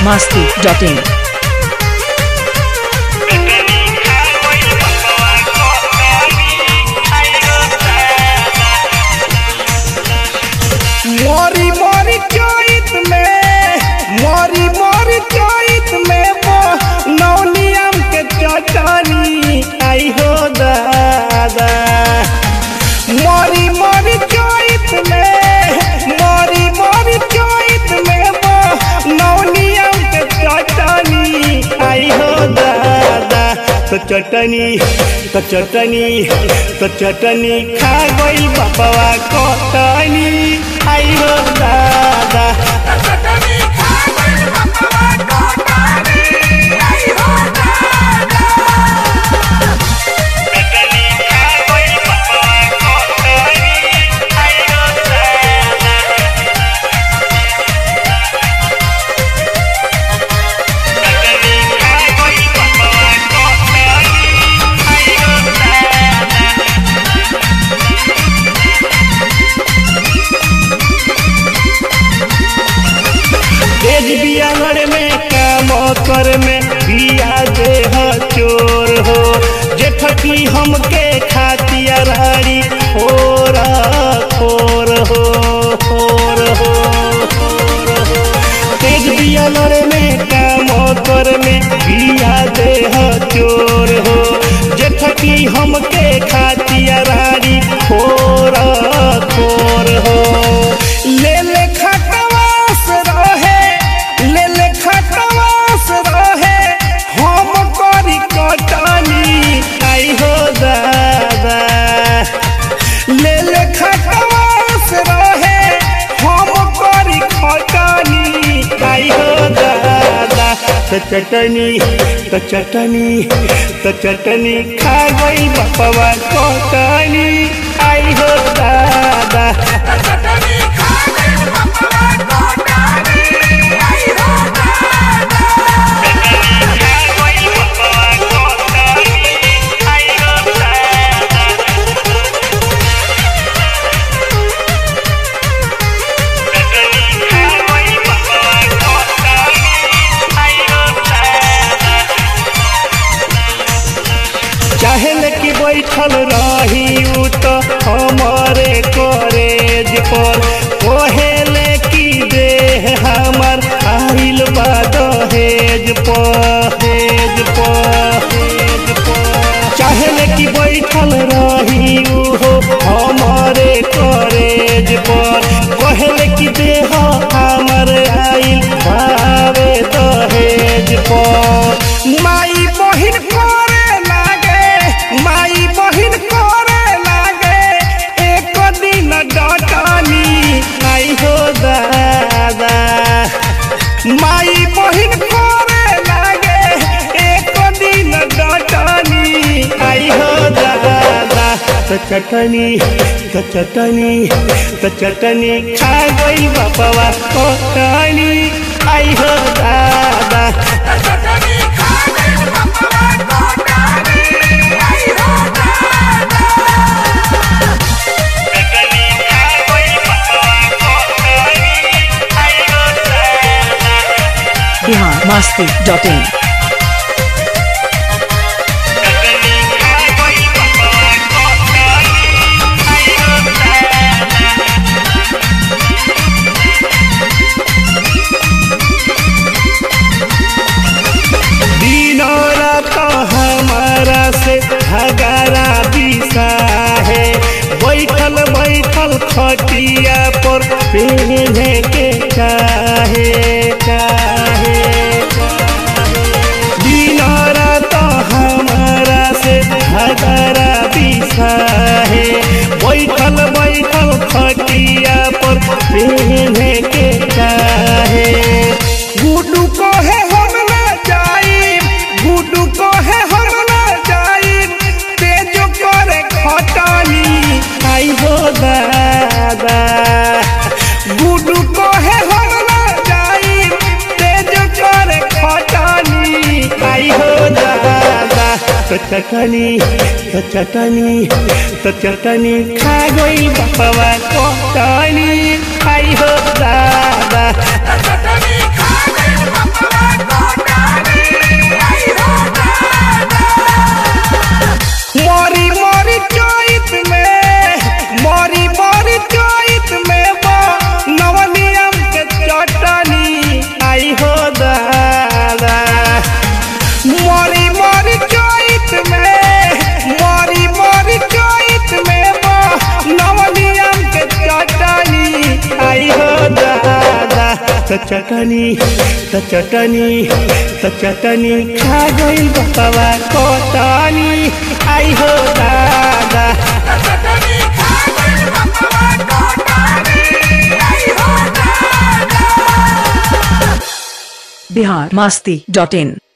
masti.in. मोरी मोरी चोइत में मोरी मोरी चोइत में वो नौनियम के चटनी आई हो दादा मोरी मोरी चोइत में मोरी मोरी चोइत में वो नौनियम के चटनी आई हो दादा तो चटनी तो चटनी तो चटनी खा गई बाबा कटनी आई हो दादा तेज बियागर में काम कर में बिया दे ह चोर हो जेठकी हमके खातिया राड़ी खोर खोर हो खोर हो तेज बियागर में काम कर में बिया दे ह चोर हो जेठकी हमके खातिया राड़ी खोर खोर हो ले ले खटवास रहे ले ले खटवास रहे हम करी कटनी आई हो दादा ले ले खटवास रहे हम करी खटनी आई हो दादा तो चटनी तो चटनी तो चटनी खा गई बपवा कटनी आई हो दादा चाहे कि बैठल रही उ तो हमारे करेज पर कहेले कि देह हमर आइल बा दहेज पर हेज पर हेज पर चाहे कि बैठल रही उ हो हमारे करेज पर कहेले कि देह हमर आइल भावे दहेज पर माई बहिन करे लागे माई बहिन करे लागे एक दिन डटनी आई हो दादा माई बहिन करे लागे एक दिन डटनी आई हो दादा तो चटनी तो चटनी तो चटनी खा गई बाबा कटनी आई हो दादा Bihar masti.in. दिनों रात हमारा से हगारा दिशा है बैठल बैठल खटिया पर पहने के चाहे चाहे दिनों रात हमारा से हगारा दिशा है बैठल बैठल खटिया पर पहने के चाहे गुडू को है हम ना जाई गुडू को है हम ना जाई तेज करे खटानी आई हो दादा गुडू को है हम ना जाई तेज करे खटानी आई हो दादा तो चटनी तो चटनी तो चटनी खा गई बाबा कटनी आई हो दादा चटनी खा गई बाबा चटनी त चटनी त चटनी खा गइल बपवा कटनी आई हो दादा बिहार मस्ती डॉट इन